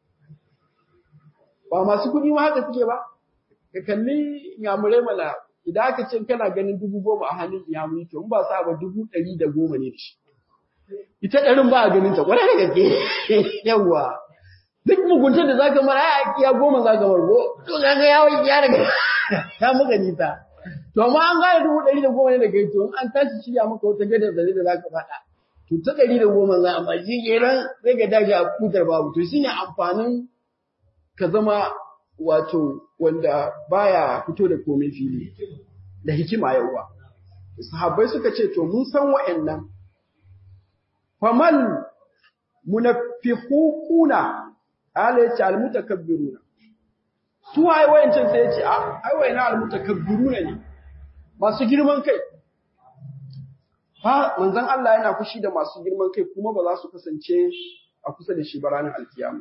ba masu kuɗi ma haka suke ba ka kalli yamurai mana idan aka ce kana ganin dubu goma a hannun yamuri to in ba sa ba dubu ɗari da goma ne da shi ita ɗarin ba a ganin ta kwarai da gaske yawwa duk muguntar da zaka mara ai iya goma zaka margo to kaga ya ya riga ta muka nisa to amma an gane dubu ɗari da goma ne da kai to in an tashi shirya maka wata gadar da da zaka faɗa to ta ɗari da goma za amma shi kenan sai ka tashi a kutar babu to shine amfanin ka zama wato wanda baya fito da komai fili da hikima yawa sahabbai suka ce to mun san wa'annan famal munafiquna ala yace almutakabbiruna su waye wayancin sai yace a ai wayna almutakabbiruna ne masu girman kai fa manzon Allah yana fushi da masu girman kai kuma ba za su kasance a kusa da shi ba ranar alkiyama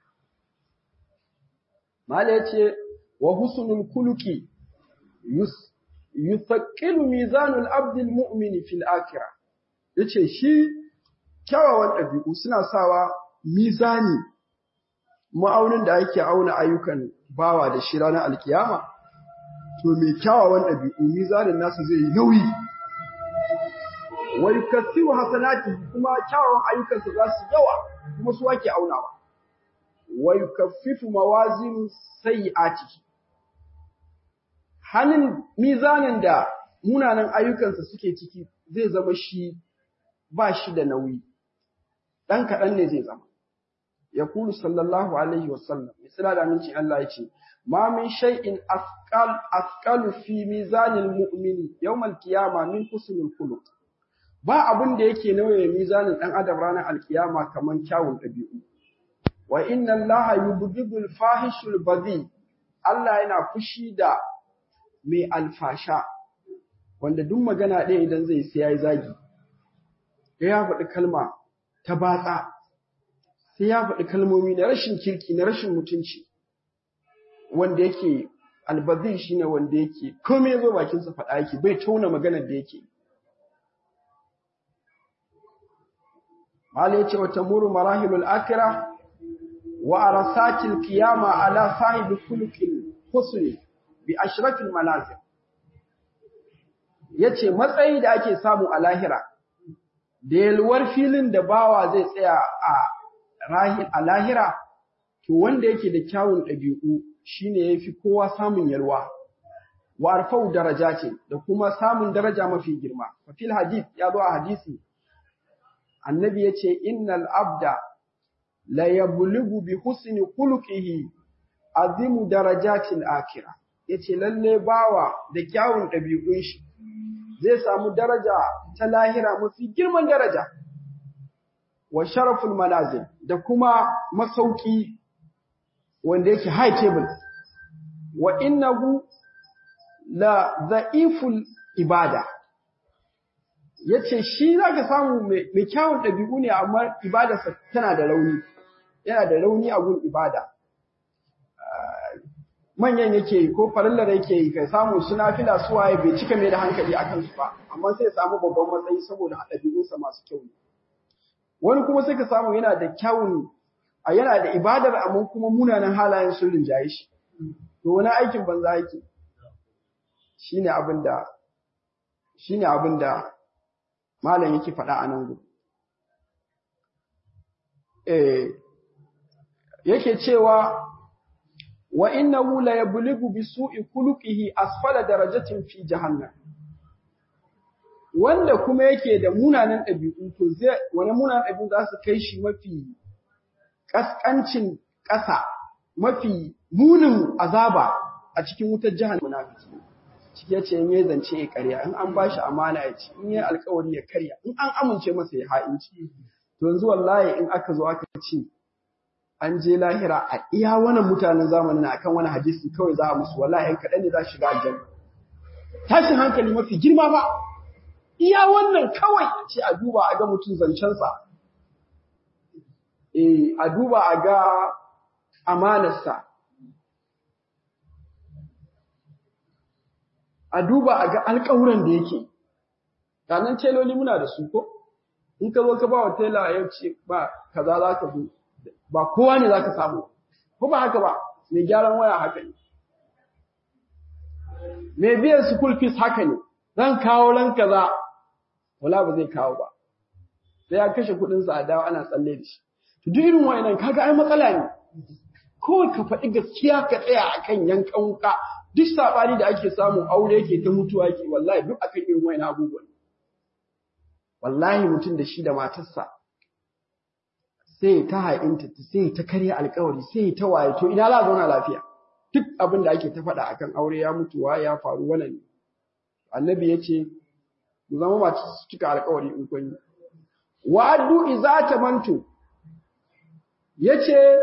mala yace wa husnul khuluqi yuthaqilu mizanul abdil mu'mini fil akhirah yace shi kyawawan ɗabi'u suna sawa mizani ma'aunin da ake auna ayyukan bawa da shi ranar alkiyama to mai kyawawan ɗabi'u mizanin nasu zai yi nauyi wa yukassiru hasanati kuma kyawawan ayyukansa za su yawa kuma su ake aunawa wa yukaffifu mawazin sayyi'ati hannun mizanin da munanan ayyukansa suke ciki zai zama shi ba shi da nauyi ɗan kaɗan ne zai zama. Ya kulu sallallahu Alaihi wasallam, misala da aminci Allah ya ce, Ma min shay'in afkalu fi mizanin mu'mini yawmal kiyama min husnul khuluq. Ba abin da yake nauye mizanin ɗan adam ranar alkiyama kamar kyawun ɗabi'u. Wa inna Allah yubghidul fahishul badhi. Allah yana fushi da mai alfasha wanda duk magana ɗaya idan zai sai yayi zagi. Ya faɗi kalma ta batsa sai ya faɗi kalmomi na rashin kirki na rashin mutunci wanda yake albazin shi ne wanda yake komai ya zo bakinsa faɗa yake bai tauna maganar da yake Mala yace wa tamuru marahilul akira wa arasatil qiyama ala sahibi khuluqil husni bi ashrafil manazil yace matsayi da ake samu a lahira da yalwar filin da bawa zai tsaya a lahira, to wanda yake da kyawun ɗabi'u shine ya fi kowa samun yalwa, wa arfau daraja ce da kuma samun daraja mafi girma. Fafil hadith ya zo a hadisi, annabi ya ce, Innal abda la yablugu bi husni khuluqihi azimu darajatil akira. Ya ce, lalle bawa da kyawun ɗabi'un shi, zai samu daraja ta lahira mafi girman daraja wa sharaful manazil da kuma masauki wanda yake high table wa innahu la dha'iful ibada yace shi zaka samu mai kyawun dabi'u ne amma ibadarsa tana da rauni yana da rauni a gun ibada manyan yake yi ko farillar yake yi kai samu suna fila suwaye bai cika mai da hankali a kansu ba amma sai samu babban matsayi saboda ɗabi'unsa masu kyau ne wani kuma sai ka samu yana da kyawun a yana da ibadar amma kuma munanan halayen sun rinjaye shi to wani aikin banza yake shine abin da shine abin da malam yake faɗa a nan gudu eh yake cewa wa innahu la yablughu bi su'i khuluqihi asfala darajatin fi jahannam wanda kuma yake da munanan ɗabi'u to zai wani munanan ɗabi'u za su kai shi mafi kaskancin ƙasa mafi munin azaba a cikin wutar jahannam munafiki shi ya ce in ya zance ya karya in an bashi amana ya ci in ya alkawari ya karya in an amince masa ya ha'inci to yanzu wallahi in aka zo aka ce an je lahira a iya wannan mutanen zamanin akan wani hadisi kawai za a musu wallahi in kaɗan ne za su shiga aljanna tashin hankali mafi girma ba iya wannan kawai ce a duba a ga mutum zancensa eh a duba a ga amanarsa a duba a ga alƙawuran da yake ranar teloli muna da su ko in ka zo ka ba wa tela ya ce ba kaza za ka zo ba kowa ne za ka samu ko ba haka ba mai gyaran waya haka ne mai biyan school fees haka ne zan kawo ran kaza wala ba zai kawo ba sai ya kashe kuɗin sa a dawo ana tsalle da shi to duk irin wayannan kaga ai matsala ne kawai ka faɗi gaskiya ka tsaya akan yankan wuka duk sabani da ake samu aure yake ta mutuwa ke wallahi duk akan irin wayannan abubuwan wallahi mutum da shi da matarsa sai ta haɗinta sai ta karya alkawari sai ta waye to ina za zauna lafiya duk abin da ake ta faɗa akan aure ya mutuwa ya faru wannan ne annabi ya ce mu zama masu cika alkawari in kun yi wa addu iza tamantu yace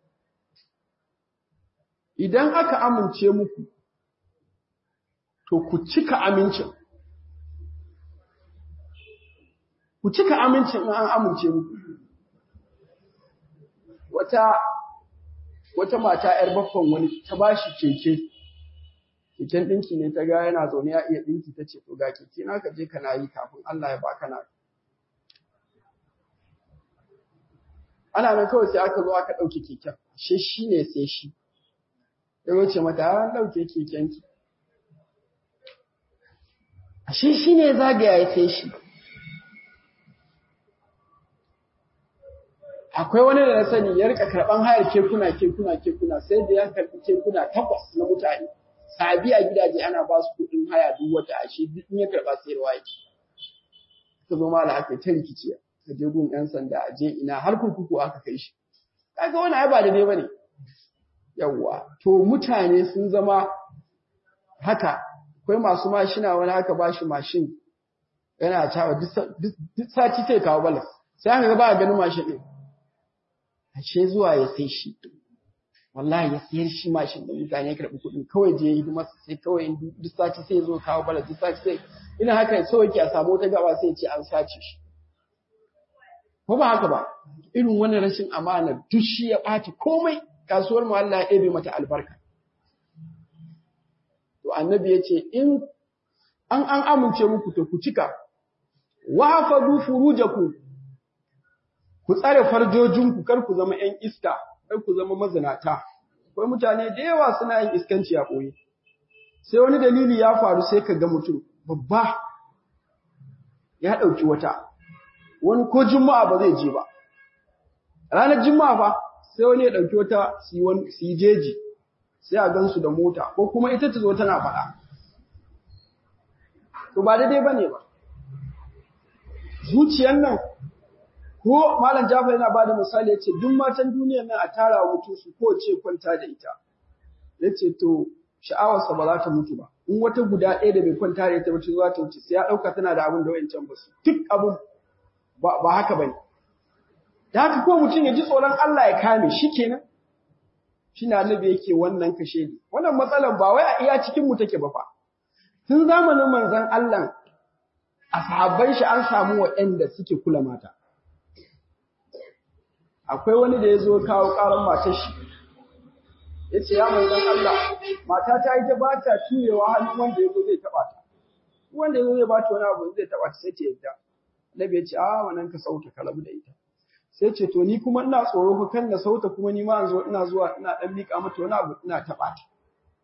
idan aka amince muku to ku cika amincin ku cika amincin in an amince muku wata wata mata ‘yar baffan wani ta ba shi keke, keken ɗinki ne ta ga yana zaune ya iya ɗinki ta ce, to ga keke na ka je kana yi kafin Allah ya baka na. Ana nan kawai sai aka zo aka ɗauke keken, ashe shi ne sai shi. Ya wuce mata an ɗauke kekenki. Ashe shi ne zagaya ya sai shi. akwai wani da na sani ya rika karban hayar kekuna kekuna kekuna sai da ya karbi kekuna takwas na mutane sabi a gidaje ana ba su kuɗin haya duk wata ashe duk in ya karba sayarwa yake ka zo mala aka ta rikici ka je gun yan sanda a je ina har kurkuku aka kai shi kaga wani ai ba da dai bane yawwa to mutane sun zama haka akwai masu mashina wani haka ba shi mashin yana cawa duk sati sai kawo balas sai aka ga ba ganin mashin din ashe zuwa ya sai shi wallahi ya sayar shi mashin da mutane ya karɓi kuɗi kawai je yi masa sai kawai duk sati sai zo kawo bala duk sati sai ina haka so yake a samu wata gaba sai ce an sace shi ko ba haka ba irin wannan rashin amana duk shi ya ɓaci komai kasuwar mu Allah ya ɗebe mata albarka to annabi ya ce in an an amince muku to ku cika wa fadu furujakum ku tsare farjojinku kar ku zama ‘yan iska, kar ku zama mazinata. Akwai mutane da yawa suna yin iskanci a ɓoye. Sai wani dalili ya faru sai ka ga mutum babba ya ɗauki wata, wani ko juma'a ba zai je ba. Ranar juma'a fa sai wani ya ɗauki wata su yi jeji, sai a gansu da mota, ko kuma ita ta zo tana faɗa. To ba daidai ba ne ba. Zuciyar nan ko malam Jafar yana bada misali yace duk matan duniyar nan a tara wa mutum su ko ce kwanta da ita yace to sha'awarsa ba za ta mutu ba in wata guda ɗaya da bai kwanta da ita ba za ta wuce sai ya ɗauka tana da abin da wayancan ba su duk abin ba haka bane da haka ko mutum ya ji tsoron Allah ya kame shi kenan shi na annabi yake wannan kashe ni wannan matsalar ba wai a iya cikin mu take ba fa tun zamanin manzon Allah a sahabban shi an samu waɗanda suke kula mata akwai wani da ya zo kawo ƙaran matar shi ya ce ya manzan Allah mata ta ita ba ta tuyewa hannun wanda ya zo zai taɓa ta wanda ya zo zai ba ta wani abu zai taɓa ta sai ta yadda Nabi ya ce a wannan ka sauta ka rabu da ita sai ce to ni kuma ina tsoro ko kan na sauta kuma ni ma zo ina zuwa ina dan mika mata wani abu ina taɓa ta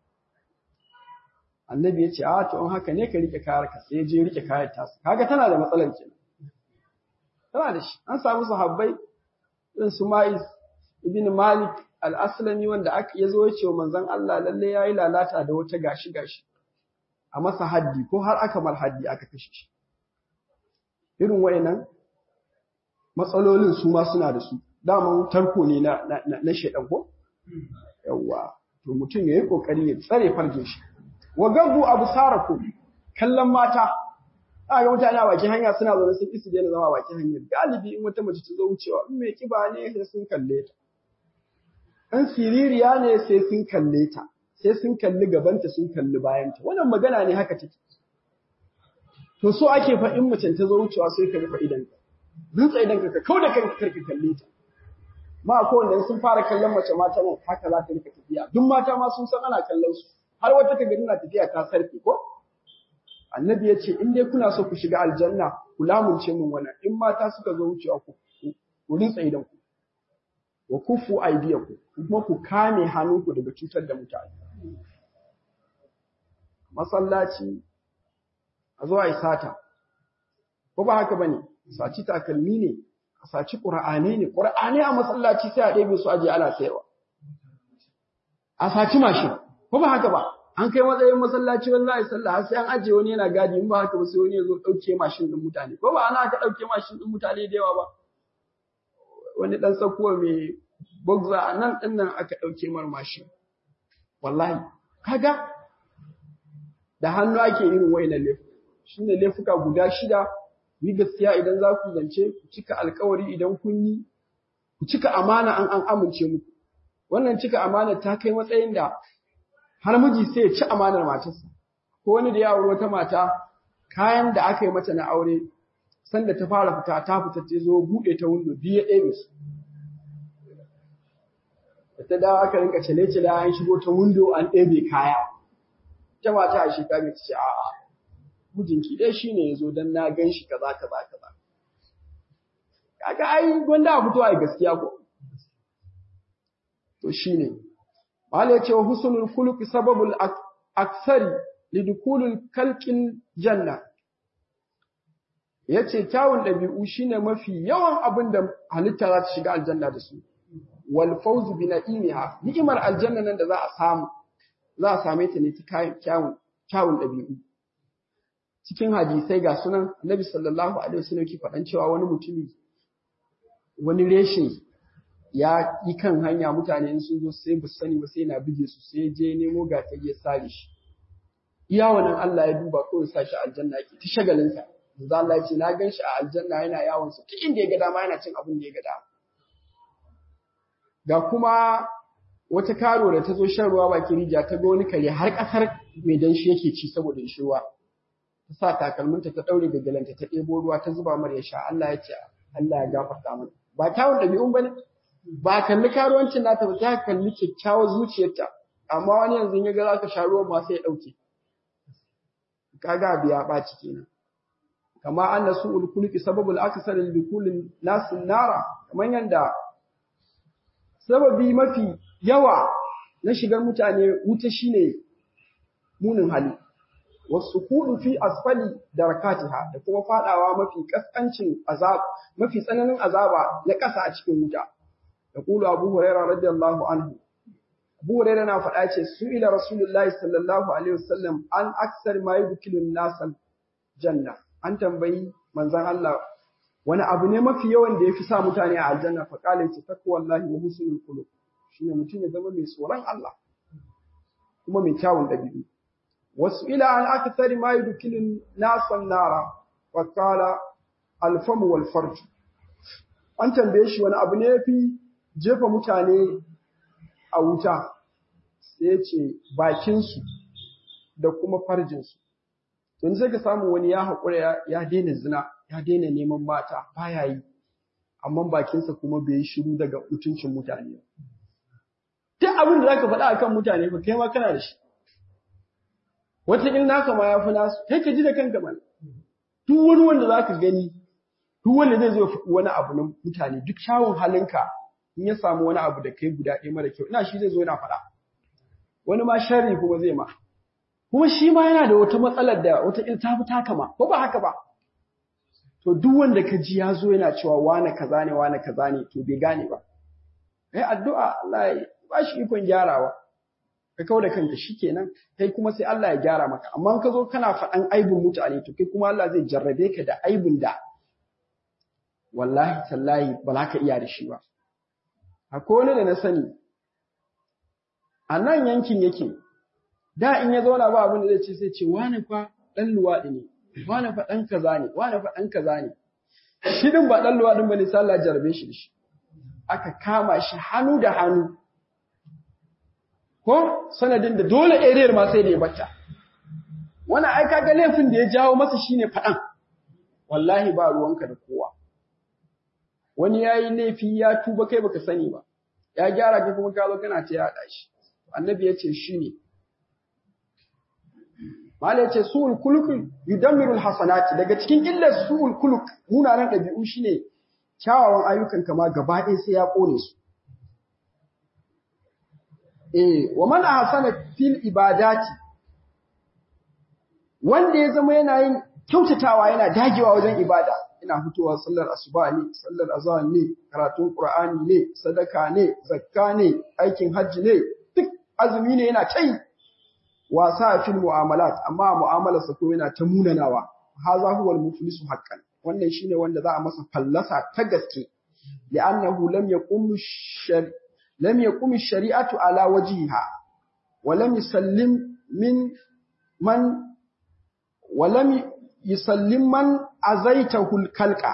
Annabi ya ce a to in haka ne ka rike kayar ka sai je rike kayar ta kaga tana da matsalar kenan tana da shi an samu sahabbai irin su Ma'is ibn Malik al-Aslami wanda aka yazo ya ce wa manzon Allah lalle yayi lalata da wata gashi gashi a masa haddi ko har aka mal haddi aka kashe shi irin wayannan matsalolin su ma suna da su daman tarko ne na na, na shedan ko yawa to mutum yayi kokari ya tsare farjin shi wa gabu absarakum kallon mata Aka ga mutane a bakin hanya suna zaune sun isi daina zama a bakin hanyar. Galibi in wata mace ta zo wucewa in mai kiba ne sai sun kalle ta. In siririya ne sai sun kalle ta. Sai sun kalli gabanta sun kalli bayanta. Wannan magana ne haka take. To so ake fa in mace ta zo wucewa sai ka rufe idanka. Rutsa idanka ka kau da kanka karka kalle ta. Ma ko wanda sun fara kallon mace mata nan haka za ta rika tafiya. Duk mata ma sun san ana kallon su. Har wata ka gani na tafiya ta sarfe ko? annabi ya ce in dai kuna so ku shiga aljanna ku lamunce min wannan in mata suka zo wucewa ku ku rinsa idan ku wa kufu aydiyaku kuma ku kame hannunku daga cutar da mutane masallaci a zo ai sata ko ba haka bane saci takalmi ne a saci qur'ani ne qur'ani a masallaci sai a ɗebe su aje ana sayarwa a saci mashin ko ba haka ba an kai matsayin masallaci wani za'a sallah har sai an ajiye wani yana gadi in ba haka ba sai wani ya zo ɗauke mashin ɗin mutane ko ba ana aka ɗauke mashin ɗin mutane da yawa ba wani ɗan tsakuwa mai bugza a nan ɗin nan aka ɗauke mar mashin wallahi kaga da hannu ake irin wayannan laifuka shine laifuka guda shida ni gaskiya idan za ku zance ku cika alkawari idan kun yi ku cika amana an an amince muku wannan cika amana ta kai matsayin da har miji sai ya ci amanar matarsa ko wani da ya aure wata mata kayan da aka yi mata na aure sanda ta fara fita ta fita ta zo buɗe ta windo biyu ya ɗebe su da ta dawo aka rinka cale cale an shigo ta windo an ɗebe kaya ta mata a shekara ta ce a'a mijinki dai shine yazo dan na gan shi kaza kaza kaza kaga ai gwanda a fito ai gaskiya ko to shine Mala ya ce wa husnul khuluqi sababul aksari lidukulul kalqin janna. Yace kyawun ɗabi'u shine mafi yawan abin da halitta za ta shiga aljanna da su. Wal fawzu bi na'imiha ni'imar aljanna nan da za a samu za a same ta ne ta kyawun kyawun ɗabi'u. Cikin hadisai ga sunan Nabi sallallahu alaihi wasallam ki faɗan cewa wani mutumi wani reshe ya yi kan hanya mutane in sun zo sai bu sani ba sai na bige su sai je nemo ga ta ya sare shi iya wannan Allah ya duba ko ya sa shi aljanna yake ta shagalin sa manzo Allah ya ce na gan shi a aljanna yana yawon sa duk inda ya ga dama yana cin abin da ya ga dama ga kuma wata karo da ta zo shan ruwa bakin rija ta ga wani kare har kasar mai danshi yake ci saboda shi ruwa ta sa takalminta ta daure da galanta ta ɗebo ruwa ta zuba mar ya sha Allah ya ce Allah ya gafarta mana ba kyawun ɗabi'un bane ba kalli karuwancin nata ba ta kalli kyakkyawar zuciyarta amma wani yanzu ya ga zaka sha ruwan ma sai ya dauke kaga biya ɓaci kenan kama anna su'ul khuluqi sababul aksar likulin nas nara kaman yanda sababi mafi yawa na shigar mutane wuta shine munin hali wasu kudu fi asfali darakatiha da kuma fadawa mafi kaskancin azab mafi tsananin azaba na ƙasa a cikin wuta يقول أبو هريرة رضي الله عنه أبو هريرة نافع سئل رسول الله صلى الله عليه وسلم عن أكثر ما يدخل الناس الجنة أن تنبي من زن الله wani abu ne mafi yawan da ya fi sa mutane a aljanna fa kala yace takwa wallahi wa husnul khuluq shine mutum ya zama mai tsoron Allah kuma mai kyawun dabi'u wasu ila an akthari ma yudkhilun nasan nara fa kala alfamu wal farj an tambaye shi wani abu ne yafi jefa mutane a wuta sai ce bakinsu da kuma farjinsu. Don sai ka samu wani ya haƙura ya daina zina, ya daina neman mata, baya yi, amma bakinsa kuma bai yi shiru daga mutuncin mutane. Duk abin da za ka faɗa a kan mutane ba kai ma kana da shi. Wataƙil naka ma ya fi nasu, kai ka ji da kanka mana. Duk wani wanda za ka gani, duk wanda zai zo wani abu na mutane, duk kyawun halinka in ya samu wani abu da kai guda ɗaya mara kyau ina shi zai zo yana faɗa wani ma sharri kuma zai ma kuma shi ma yana da wata matsalar da wata il ta fi taka ma ko ba haka ba to duk wanda ka ji ya zo yana cewa wane kaza ne wane kaza ne to bai gane ba kai addu'a Allah ya ba shi ikon gyarawa ka kawo da kanka shikenan kai kuma sai Allah ya gyara maka amma ka zo kana faɗan aibin mutane to kai kuma Allah zai jarrabe ka da aibin da wallahi tallahi ba za ka iya da shi ba akwai wani da na sani a nan yankin yake da in ya zauna ba abin da zai ce sai ce wani fa dan luwaɗi ne wani fa dan kaza ne wani fa dan kaza ne shi din ba dan luwadin bane sai Allah jarbe shi shi aka kama shi hannu da hannu ko sanadin da dole ariyar ma sai da ya bata wannan ai kaga laifin da ya jawo masa shine faɗan wallahi ba ruwanka da kowa wani yayi laifi ya tuba kai baka sani ba ya gyara kai kuma ka zo kana ta yada shi annabi ya ce shine Mala ya ce su'ul kuluk yudammiru alhasanati daga cikin illar su'ul kuluk munanan ɗabi'u shine kyawawan ayyukan kama gaba ɗaya sai ya kone su eh wa man ahsana fil ibadati wanda ya zama yana yin kyautatawa yana dagewa wajen ibada ina fitowa sallar asuba ne sallar azhar ne karatun qur'ani ne sadaka ne zakka ne aikin hajji ne duk azumi ne yana tai wasa fil mu'amalat amma mu'amalar sa ko yana ta munanawa haza huwa al-muflisu haqqan wannan shine wanda za a masa fallasa ta gaske li'annahu lam yaqum shar lam yaqum shari'atu ala wajhiha wa lam yusallim min man ولم يسلم من أزيته الكلقة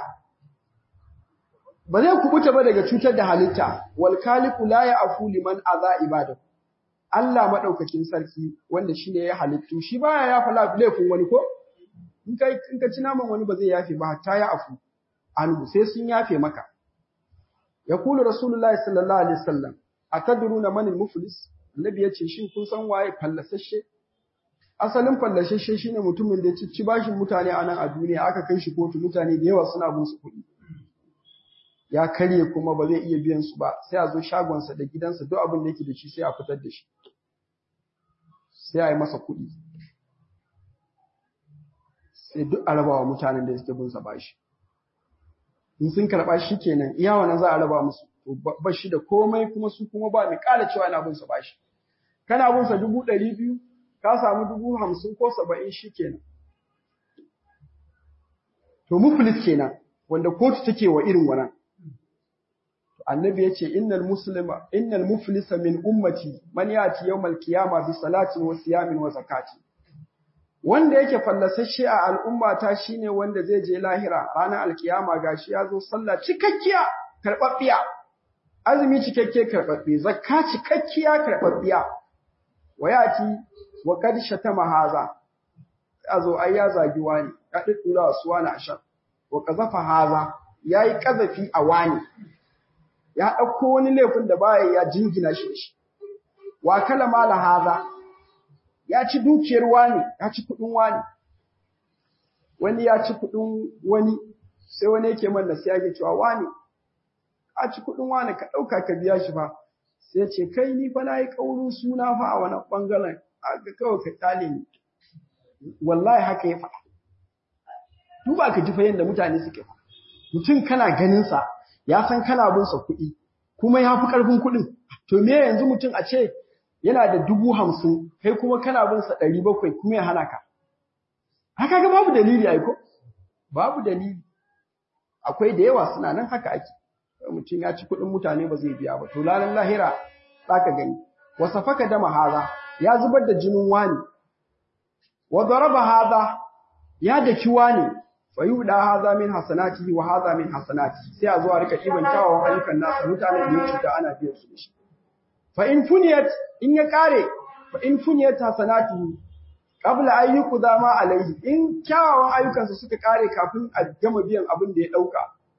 ba zai kubuta ba daga cutar da halitta wal khaliqu la ya'fu liman aza ibadahu Allah madaukakin sarki wanda shine ya halittu shi baya yafa laifin wani ko in kai in ka ci naman wani ba zai yafe ba hatta ya afu anhu sai sun yafe maka yaqulu rasulullahi sallallahu alaihi wasallam atadruna man al-muflis annabi yace shin kun san waye fallasashe asalin fallashashe shine mutumin da ya ci bashin mutane a nan a duniya aka kai shi kotu mutane da yawa suna bin su kuɗi ya karye kuma ba zai iya biyan su ba sai a zo shagonsa da gidansa duk abin da yake da shi sai a fitar da shi sai a yi masa kuɗi sai duk a rabawa mutanen da suke bin sa bashi in sun karɓa shi kenan iya wannan za a raba musu to ba shi da komai kuma su kuma ba mai ƙara cewa ina bin sa bashi kana bin sa dubu ɗari biyu ka samu dubu hamsin ko saba'in shi kenan. To muflis kenan wanda kotu take wa irin wannan. Annabi ya ce innal muslima innal muflisa min ummati man yati yawmal qiyama bi salatin wa siyamin wa zakati. Wanda yake fallasashe a al'ummata shine wanda zai je lahira ranar alkiyama gashi ya zo sallah cikakkiya karɓaɓɓiya. Azumi cikakke karɓaɓɓe, zakka cikakkiya karɓaɓɓiya. Wa yati wa kad shatama haza azo ai ya zagi wani ya diddura su wani ashar wa qazafa haza yayi kazafi a wani ya dauko wani laifin da baya ya jingina shi shi wa kala mala haza ya ci dukiyar wani ya ci kudin wani wani ya ci kudin wani sai wani yake man da sai yake cewa wani a ci kudin wani ka dauka ka biya shi fa sai ce kai ni fa nayi kaurin suna fa a wannan bangaren aka kawai ka kyale ni wallahi haka ya faɗa duba ka ji fa yanda mutane suke fa mutum kana ganin sa ya san kana bin sa kuɗi kuma ya fi ƙarfin kuɗin to me yanzu mutum a ce yana da dubu hamsin kai kuma kana bin sa ɗari bakwai kuma ya hana ka haka ga babu dalili ai ko babu dalili akwai da yawa suna nan haka ake mutum ya ci kuɗin mutane ba zai biya ba to lalan lahira za ka gani wasafaka dama haza ya zubar da jinin wani wa daraba hadha ya daki wani fa yuda hadha min hasanatihi wa hadha min hasanati sai a zo a rika kiban kyawawan ayyukan nasa mutanen da ya cuta ana biyan su shi fa in funiyat in ya kare fa in funiyat hasanatihi qabla an yuqda ma alaihi in kyawawan ayyukansa suka kare kafin a gama biyan abin da ya dauka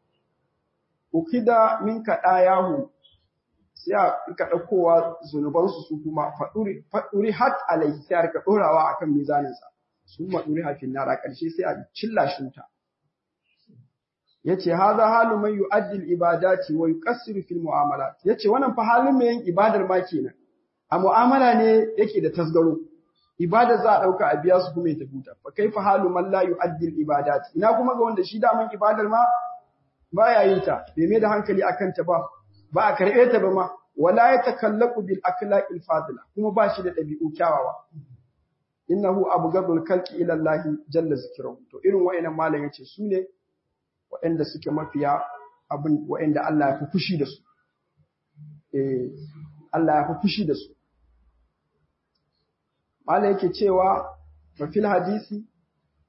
ukida min kadayahu sai a rika ɗaukowa zunubansu su kuma faɗuri hat alaihi sai a rika ɗorawa a kan mizaninsa sun maɗuri hafin nara ƙarshe sai a cilla shi wuta ya ce haza halu mai yu'addil ibadati wa yuqassiru fil mu'amalat ya ce wannan fa halin mai yin ibadar ma kenan a mu'amala ne yake da tasgaro ibadar za a ɗauka a biya su kuma ya tafi wuta fa kaifa halu man la yu'addil ibadati ina kuma ga wanda shi daman ibadar ma baya yin ta bai mai da hankali akan ta ba ba a karɓe ta ba ma wala ya takallaku bil akhlaqil fadila kuma ba shi da ɗabi'u kyawawa innahu abghadul khalqi ila Allah jalla zikruhu to irin wayannan malam yace su ne waɗanda suke mafiya abin waɗanda Allah ya fi fushi da su eh Allah ya fi fushi da su malam yake cewa fa fil hadisi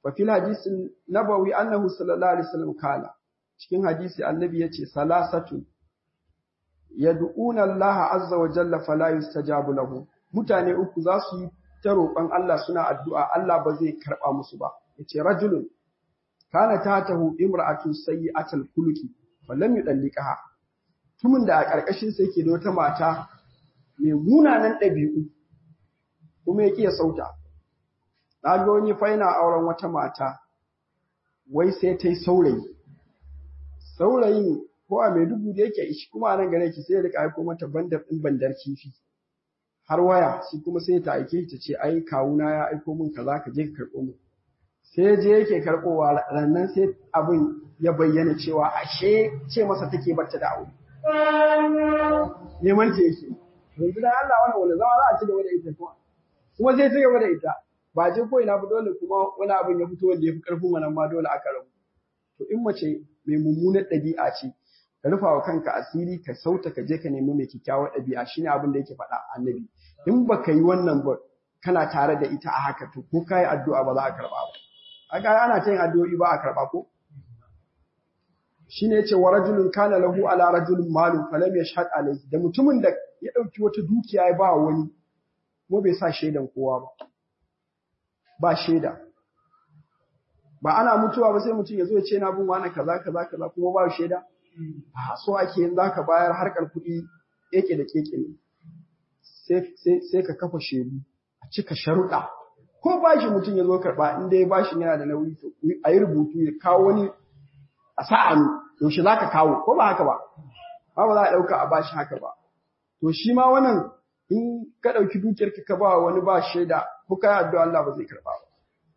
wa fil hadisi nabawi annahu sallallahu alaihi wasallam kala cikin hadisi annabi yace salasatu yad'una Allah azza wa jalla fala yustajabu lahu mutane uku za su yi ta roƙon Allah suna addu'a Allah ba zai karɓa musu ba yace rajulun kana tatahu imra'atun sayyi'atul khuluqi falam yudallikaha tumin da a ƙarƙashin sa yake da wata mata mai munanan ɗabi'u kuma yake ya sauta na ga wani faina auren wata mata wai sai ta yi saurayi saurayin ko a Maiduguri da yake ishi kuma nan gare ki sai ya rika aiko mata bandar ɗin bandar kifi har waya shi kuma sai ta aike ta ce ai kawuna ya aiko min kaza ka je ka karɓo min sai je yake karɓowa rannan sai abin ya bayyana cewa ashe ce masa take bacci da aure neman ta yake yanzu dan Allah wannan wani zama za a ci gaba da ita kuma kuma sai ci gaba da ita ba je ko ina ba dole kuma wani abin ya fito wanda ya fi karfin wannan ma dole aka rabu to in mace mai mummunar ɗabi'a ce ka rufa wa kanka asiri ka sauta ka je ka nemi mai kyakkyawar ɗabi'a shine abin da yake faɗa annabi in baka yi wannan ba kana tare da ita a haka to ko kai addu'a ba za a karɓa ba aka ana ta yin addu'o'i ba a karɓa ko shine yace wa rajulun kana lahu ala rajulin malun falam yashhad alayhi da mutumin da ya dauki wata dukiya ya ba wani kuma bai sa shaidan kowa ba ba shaida ba ana mutuwa ba sai mutum ya zo ya ce na bin wani kaza kaza kaza kuma ba shaida a so ake yin zaka bayar harkar kuɗi keke da keke ne sai sai ka kafa shaidu a cika sharuɗa ko bashi mutum ya zo karɓa in dai bashin yana da nauyi to a yi rubutu ya kawo wani a sa'anu yaushe za ka kawo ko ba haka ba ba ba za a ɗauka a bashi haka ba to shi ma wannan in ka ɗauki dukiyarka ka ba wani ba shaida ko ka yi addu'a Allah ba zai karɓa ba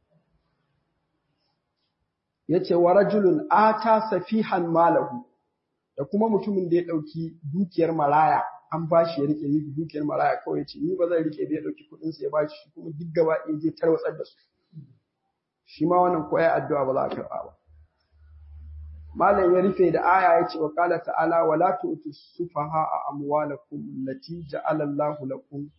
yace wa rajulun ata safihan malahu da kuma mutumin da ya ɗauki dukiyar maraya an ba shi ya rike ni dukiyar maraya kawai ce ni ba zan rike da ya ɗauki kuɗin sa ya ba shi kuma duk gaba ɗaya je tarwatsar da su shi ma wannan ko ya addu'a ba za a karɓa ba malam ya rufe da aya ya ce wa qala ta'ala wala tu'tu sufaha amwalakum allati ja'ala Allahu lakum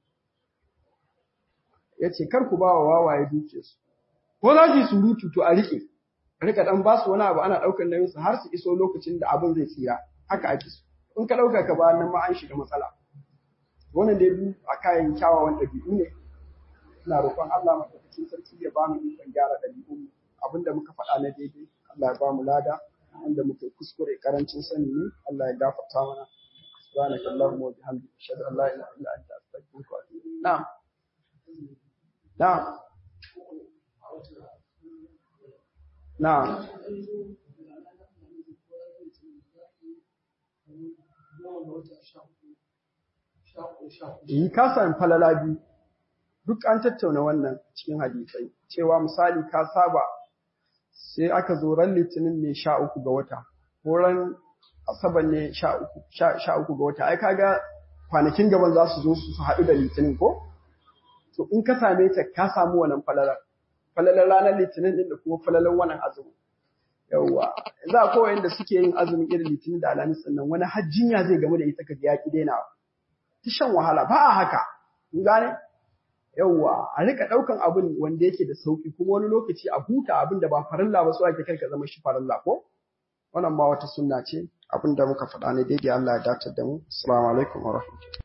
yace kar ku ba wa wawaye dukiyarsu ko za ki surutu to a rike rika dan ba su wani abu ana daukar nauyin su har su iso lokacin da abin zai tsira haka ake so in ka dauka ka ba nan ma an shiga matsala wannan dai du a kayan kyawawan dabi'u ne ina roƙon Allah madaukakin sarki ya ba mu ikon gyara dabi'un mu abinda muka faɗa na daidai Allah ya ba mu lada wanda muka kuskure karancin sani ne Allah ya gafarta mana subhanaka allahumma wa bihamdika ashhadu an la ilaha illa anta astaghfiruka wa atubu ilayk na'am na'am na'am yi kasan falala biyu duk an tattauna wannan cikin hadisai cewa misali ka saba sai aka zo ran litinin ne sha uku ga wata ko ran asabar ne sha uku ga wata ai kaga kwanakin gaban za su zo su haɗu da litinin ko to in ka same ta ka samu wannan falalar falalar ranar litinin din da kuma falalar wannan azumi yawwa za a kowa da suke yin azumin irin litinin da alhamis sannan wani hajjinya zai gamu da ita ka ya ki daina ta shan wahala ba a haka kun gane yawwa a rika daukan abin wanda yake da sauki kuma wani lokaci a huta abin da ba farilla ba so ake kai ka zama shi farilla ko wannan ma wata sunna ce abin da muka faɗa ne daidai Allah ya datar da mu assalamu alaikum wa rahmatullahi